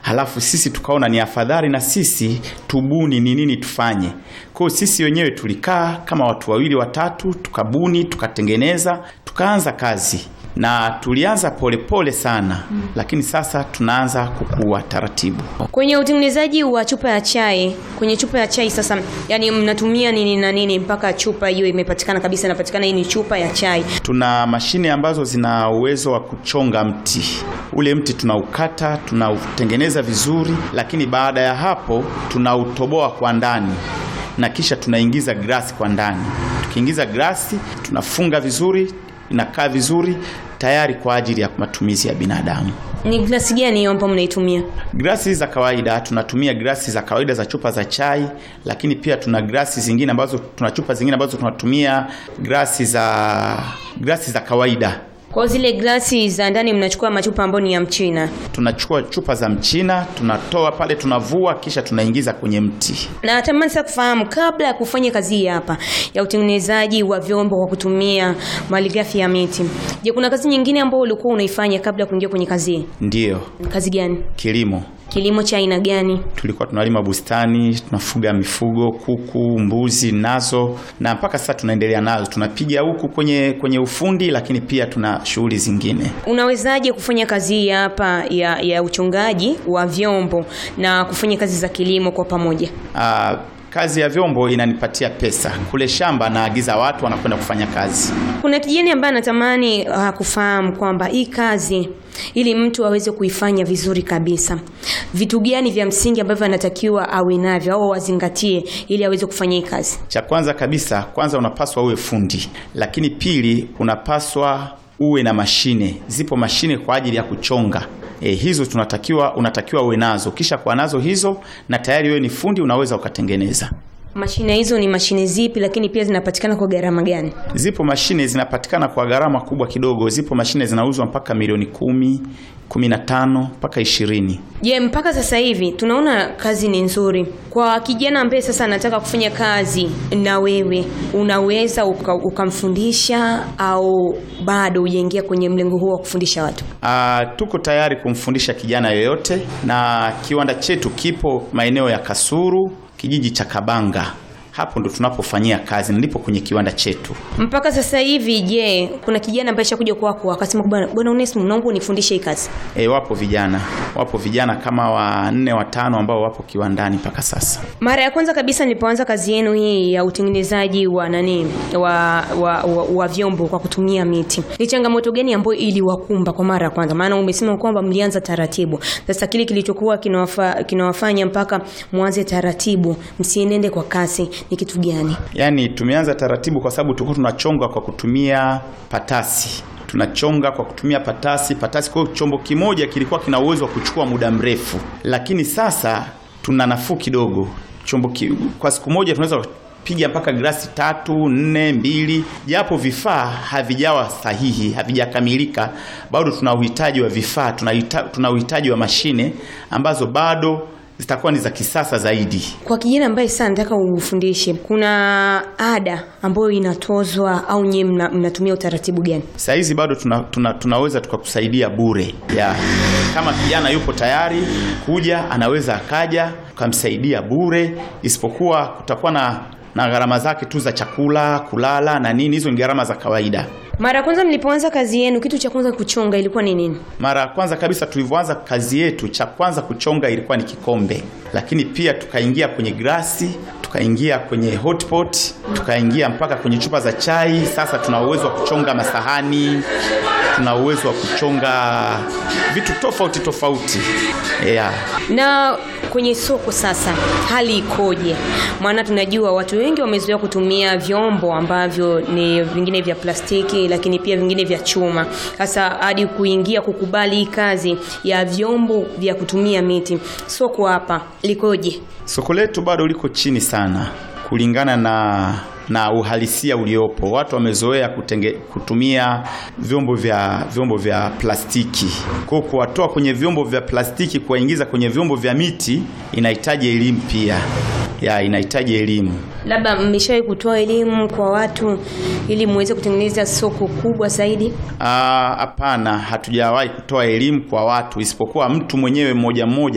halafu sisi tukaona ni afadhali na sisi tubuni ni nini tufanye. Kwa hiyo sisi wenyewe tulikaa kama watu wawili watatu, tukabuni, tukatengeneza, tukaanza kazi na tulianza polepole pole sana mm. Lakini sasa tunaanza kukua taratibu. Kwenye utengenezaji wa chupa ya chai, kwenye chupa ya chai sasa, yani mnatumia nini na nini mpaka chupa hiyo imepatikana kabisa, inapatikana hii ni chupa ya chai? Tuna mashine ambazo zina uwezo wa kuchonga mti. Ule mti tunaukata, tunautengeneza vizuri, lakini baada ya hapo tunautoboa kwa ndani na kisha tunaingiza glasi kwa ndani. Tukiingiza glasi, tunafunga vizuri, inakaa vizuri tayari kwa ajili ya matumizi ya binadamu. Ni glasi gani hiyo ambayo mnaitumia? Glasi za kawaida tunatumia glasi za kawaida za chupa za chai, lakini pia tuna glasi zingine ambazo tuna chupa zingine ambazo tunatumia glasi za glasi za kawaida. Kwa zile glasi za ndani mnachukua machupa ambayo ni ya Mchina. Tunachukua chupa za Mchina, tunatoa pale, tunavua, kisha tunaingiza kwenye mti. Na natamani sasa kufahamu, kabla ya kufanya kazi hii hapa ya utengenezaji wa vyombo kwa kutumia malighafi ya miti, je, kuna kazi nyingine ambayo ulikuwa unaifanya kabla ya kuingia kwenye kazi hii? Ndiyo, Kazi gani? kilimo. Kilimo cha aina gani? Tulikuwa tunalima bustani, tunafuga mifugo, kuku, mbuzi nazo, na mpaka sasa tunaendelea nazo. Tunapiga huku kwenye kwenye ufundi, lakini pia tuna shughuli zingine. Unawezaje kufanya kazi hii hapa ya, ya uchongaji wa vyombo na kufanya kazi za kilimo kwa pamoja? Aa, kazi ya vyombo inanipatia pesa. Kule shamba naagiza watu wanakwenda kufanya kazi. Kuna kijana ambaye anatamani uh, kufahamu kwamba hii kazi ili mtu aweze kuifanya vizuri kabisa, vitu gani vya msingi ambavyo anatakiwa awe navyo au wazingatie ili aweze kufanya hii kazi? Cha kwanza kabisa, kwanza unapaswa uwe fundi, lakini pili unapaswa uwe na mashine. Zipo mashine kwa ajili ya kuchonga. E, hizo tunatakiwa unatakiwa uwe nazo. Kisha kwa nazo hizo na tayari wewe ni fundi, unaweza ukatengeneza. Mashine hizo ni mashine zipi, lakini pia zinapatikana kwa gharama gani? Zipo mashine zinapatikana kwa gharama kubwa kidogo. Zipo mashine zinauzwa mpaka milioni kumi, kumi na tano mpaka ishirini. Je, mpaka sasa hivi tunaona kazi ni nzuri kwa kijana ambaye sasa anataka kufanya kazi na wewe, unaweza uka- ukamfundisha au bado hujaingia kwenye mlengo huo wa kufundisha watu? Ah, tuko tayari kumfundisha kijana yoyote, na kiwanda chetu kipo maeneo ya Kasuru, kijiji cha Kabanga. Hapo ndo tunapofanyia kazi, nilipo kwenye kiwanda chetu. Mpaka sasa hivi, je, kuna kijana ambaye shakuja kwako akasema bwana, bwana Onesmo, naomba unifundishe hii kazi? E, wapo vijana wapo vijana kama wanne watano ambao wapo kiwandani mpaka sasa. Mara ya kwanza kabisa nilipoanza kazi yenu hii ya utengenezaji wa nani wa, wa, wa, wa vyombo kwa kutumia miti, ni changamoto gani ambayo iliwakumba kwa mara ya kwanza? Maana umesema kwamba mlianza taratibu. Sasa kile kilichokuwa kinawafa, kinawafanya mpaka mwanze taratibu, msienende kwa kasi, ni kitu gani? Yaani tumeanza taratibu kwa sababu tulikuwa tunachonga kwa kutumia patasi tunachonga kwa kutumia patasi patasi. Kwa hiyo chombo kimoja kilikuwa kina uwezo wa kuchukua muda mrefu, lakini sasa tuna nafuu kidogo. Chombo ki, kwa siku moja tunaweza piga mpaka glasi tatu nne mbili, japo vifaa havijawa sahihi, havijakamilika bado. Tuna uhitaji wa vifaa, tuna uhita- tuna uhitaji wa mashine ambazo bado zitakuwa ni za kisasa zaidi. Kwa kijana ambaye sasa nataka ufundishe, kuna ada ambayo inatozwa au nyie mna, mnatumia utaratibu gani? Saa hizi bado tuna, tuna, tunaweza tukakusaidia bure ya kama kijana yupo tayari kuja, anaweza akaja tukamsaidia bure, isipokuwa kutakuwa na, na gharama zake tu za chakula, kulala na nini. Hizo ni gharama za kawaida. Mara ya kwanza mlipoanza kazi yenu, kitu cha kwanza kuchonga ilikuwa ni nini? Mara ya kwanza kabisa tulivyoanza kazi yetu, cha kwanza kuchonga ilikuwa ni kikombe, lakini pia tukaingia kwenye glasi, tukaingia kwenye hotpot, tukaingia mpaka kwenye chupa za chai. Sasa tuna uwezo wa kuchonga masahani, tuna uwezo wa kuchonga vitu tofauti tofauti yeah. Na kwenye soko sasa hali ikoje? Maana tunajua watu wengi wamezoea kutumia vyombo ambavyo ni vingine vya plastiki, lakini pia vingine vya chuma. Sasa hadi kuingia kukubali hii kazi ya vyombo vya kutumia miti, soko hapa likoje? Soko letu bado liko chini sana kulingana na na uhalisia uliopo. Watu wamezoea kutenge, kutumia vyombo vya vyombo vya plastiki. Kwa hiyo kuwatoa kwenye vyombo vya plastiki kuwaingiza kwenye vyombo vya miti inahitaji elimu pia. Ya inahitaji elimu. Labda mmeshawahi kutoa elimu kwa watu ili muweze kutengeneza soko kubwa zaidi? Ah, Hapana, hatujawahi kutoa elimu kwa watu isipokuwa mtu mwenyewe mmoja mmoja